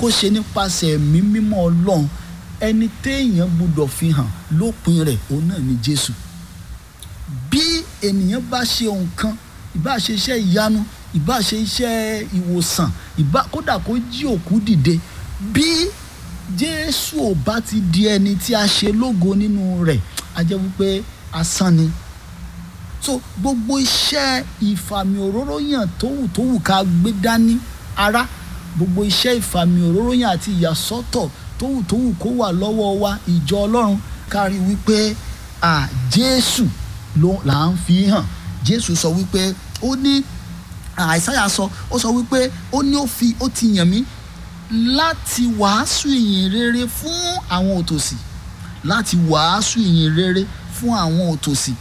kó ṣe nípasẹ̀ ẹ̀mí mímọ́ ọlọ́run ẹni téèyàn gbúdọ̀ fi hàn lópin rẹ̀ òun náà ni jésù bí ènìyàn bá ṣe nǹkan ìbá ṣe iṣẹ́ ìyanu ìbá ṣe iṣẹ́ ìwòsàn ìbá kódà kó jí òkú dìde bí jésù ò bá ti di ẹni tí a ṣe lógo nínú rẹ̀ a jẹ́ wípé asán ni so gbogbo iṣẹ́ ìfàmì òróró yàn tówù tówù ká gbé dání ara gbogbo iṣẹ́ ìfàmì òróró yàn àti ìyàsọ́tọ̀ tówù tówù kó wà lọ́wọ́ wa ìjọ ọlọ́run kárí wípé à jésù ló là ń fi hàn jésù sọ wípé ó ní àìsáyà sọ ó sọ wípé ó ní ó fi ó ti yàn mí láti wàásù ìyìn rere fún àwọn òtòṣì láti wàásù ìyìn rere fún àwọn òtòṣì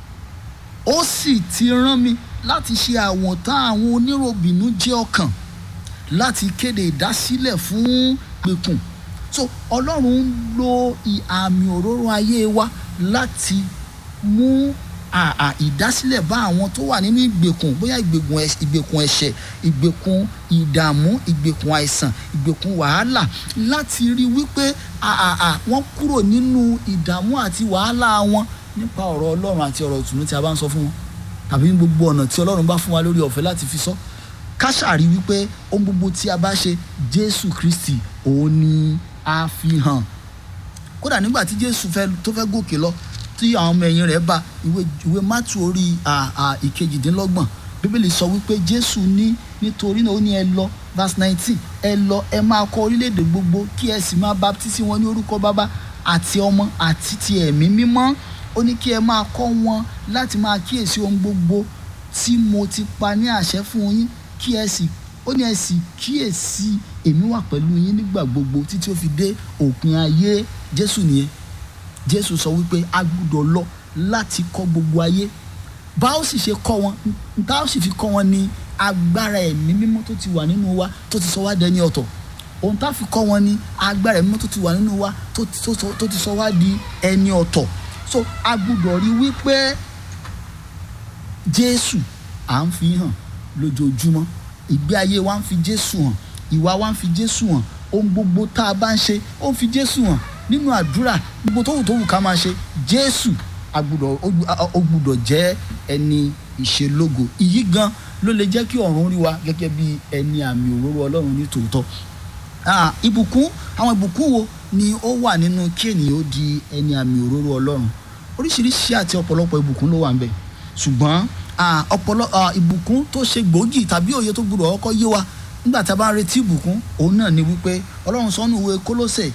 ó sì ti rán mi láti ṣe àwọ̀tán àwọn oníròbìnú jẹ́ ọkàn láti kéde ìdásílẹ̀ fún pẹ̀kùn so ọlọ́run ń lo àmì òróró ayé wa láti mú àà ìdásílẹ̀ bá àwọn tó wà nínú ìgbèkùn bóyá ìgbèkùn ẹ̀ṣẹ̀ ìgbèkùn ẹ̀ṣẹ̀ ìgbèkùn ìdààmú ìgbèkùn àìsàn ìgbèkùn wàhálà láti rí wípé àà wọ́n kúrò nínú ìdààmú àti wàhálà wọn nípa ọ̀rọ̀ ọlọ́run àti ọ̀rọ̀ ìtùnú tí a bá ń sọ fún wọn tàbí ní gbogbo ọ̀nà tí ọlọ́run bá fún wa lórí ọ̀fẹ́ láti fi sọ ká ṣàrí wípé ohun gbogbo tí a bá ṣe jésù kristi òun ni a fi hàn kódà nígbà tí jésù fẹ́ tó fẹ́ gòkè lọ tí àwọn ọmọ ẹ̀yìn rẹ̀ bá ìwé ìwé mátù orí ìkejìdínlọ́gbọ̀n bíbélì sọ wípé jésù ní nítorí náà ó ní ẹ lọ verse nineteen ẹ lọ ẹ máa kọ orílẹ̀-èdè gbogbo kí ẹ sì máa baptisi wọn ní orúkọ bàbá àti ọmọ àti ti ẹ̀mí mímọ́ ó ní kí ẹ máa kọ́ wọn láti máa kíyèsí ohun gbogbo tí mo ti pa ní àṣẹ fún yín kí ẹ sì ó ní ẹ sì kíyèsí èmi wà pẹ̀lú yín nígbà gbogbo títí ó fi dé òpin ayé jésù nìyẹn jésù sọ wípé a gbúdọ̀ lọ láti kọ́ gbogbo ayé bá ó sì ṣe kọ́ wọn bá ó sì fi kọ́ wọn ní agbára ẹ̀mí mímọ́ tó ti wà nínú wa tó ti sọ wá dẹni ọ̀tọ̀ ohun tá a fi kọ́ wọn ní agbára ẹ̀mí mímọ́ tó ti wà nínú wa tó ti sọ wá di ẹni ọ̀tọ̀ so a gbúdọ̀ rí wípé jésù à ń fi hàn lójoojúmọ́ ìgbé ayé wa ń fi jésù hàn ìwà wa ń fi jésù hàn ohun gbogbo tá a bá ń ṣe ó ń fi jésù hàn nínú àdúrà gbogbo tó wù tó wù ká máa ṣe jésù agbúdọ̀ ó gbúdọ̀ jẹ́ ẹni ìṣelógo ìyí gan ló lè jẹ́ kí ọ̀run rí wa gẹ́gẹ́ bí ẹni àmì òróró ọlọ́run ní tòótọ́ ìbùkún àwọn ìbùkún wo ni ó wà nínú kí ènìyàn ó di ẹni àmì òróró ọlọ́run oríṣiríṣi àti ọ̀pọ̀lọpọ̀ ìbùkún ló wà ń bẹ̀ ṣùgbọ́n ọ̀pọ̀lọ ìbùkún tó ṣe gbòógì tàbí òye tó gbúdọ̀ ọkọ̀ yé wa nígbà tá a bá ń retí ìbùkún òun náà ni wípé ọlọ́run sọ́nù ìwé kólósè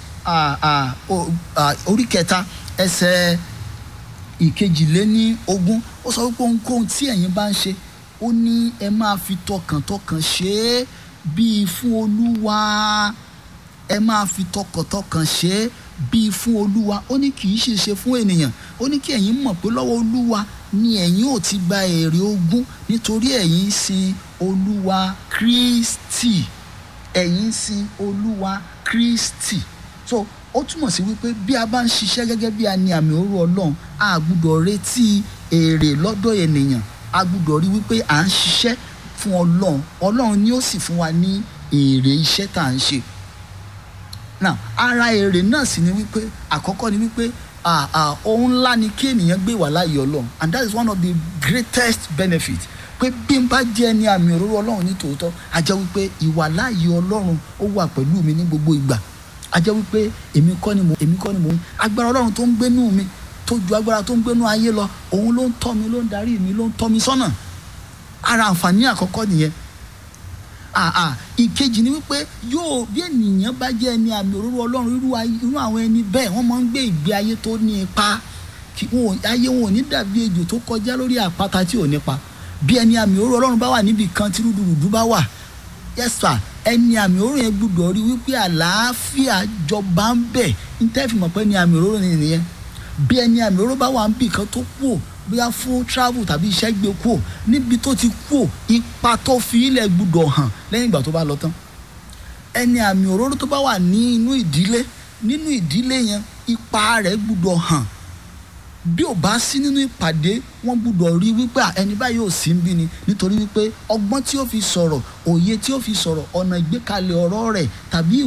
orí kẹta ẹsẹ̀ ìkejìléní ogún ó sọ wípé ohunkóhun tí ẹ̀yin bá ń ṣe ó ní ẹ máa fi tọkàntọkàn ṣe é bíi fún olúwa ẹ máa fi tọkàntọkàn ṣe é bíi fún olúwa ó ní kì í ṣe ṣe fún ènìyàn ó ní kí ẹ̀yin mọ̀ pé lọ́wọ́ olúwa ni ẹ̀yin ò ti gba èrè ogún nítorí ẹ̀yin ń sin olúwa kristi ẹ̀yin ń sin olúwa kristi so ó túmọ̀ sí wípé bí a bá ń ṣiṣẹ́ gẹ́gẹ́ bí a ní àmì òru ọlọ́run a gbúdọ̀ retí èrè lọ́dọ̀ ènìyàn a gbúdọ̀ rí wípé à ń ṣiṣẹ́ fún ọlọ́run ọlọ́run ni ó sì fún wa ní èrè iṣẹ́ tá à ń ṣe now ara èrè náà sì ni wípé àkọ́kọ́ ni wípé ohun ńlá ni kí ènìyàn gbé wà láàyè ọlọ́run and that is one of the greatest benefits pé bí n bá jẹ́ ẹni àmì òróró ọlọ́run ní tòótọ́ a jẹ́ wípé ìwà láàyè ọlọ́run ó wà pẹ̀lú mi ní gbogbo ìgbà a jẹ́ wípé èmi kọ́ ni mo èmi kọ́ ni mo ń agbára ọlọ́run tó ń gbénú mi tó ju agbára tó ń gbénú ayé lọ òun ló ń tọ́ mi ló ń darí mi ló ń tọ́ mi sọ́nà ara àǹfààní àkọ́kọ́ nìyẹn àà ìkejì ni wípé yóò bí ènìyàn bá jẹ́ ẹni àmì òróró ọlọ́run irú irú àwọn ẹni bẹ́ẹ̀ wọ́n máa ń gbé ìgbé ayé tó ní ipa ayé wọn ò ní dàbí ejò tó kọjá lórí àpáta tí ò nípa bí ẹni àmì òróró ọlọ́run bá wà níbi kan tí rúdurùdu bá wà yẹ́sà ẹni àmì òróró yẹn gbúdọ̀ rí wípé àlàáfíà jọba ń bẹ̀ ní tẹ́ fi mọ̀ pé ẹni àmì òróró ni nìyẹn bí ẹni àmì òróró bá wà níbi kan tó kú ò bóyá fún travel tàbí iṣẹ́ gbé kú ò níbi tó ti kú ò ipa tó fi ilẹ̀ gbúdọ̀ hàn lẹ́yìn ìgbà tó bá lọ tán ẹni àmì òróró tó bá wà ní inú ìdílé nínú ìdílé yẹn ipa rẹ̀ gbúdọ̀ hàn bí ò bá sí nínú ìpàdé wọn gbúdọ̀ rí wípé ẹni báyìí ò sí ń bí ni nítorí wípé ọgbọ́n tí ó fi sọ̀rọ̀ òye tí ó fi sọ̀rọ̀ ọ̀nà ìgbékalẹ̀ ọ̀rọ̀ rẹ̀ tàbí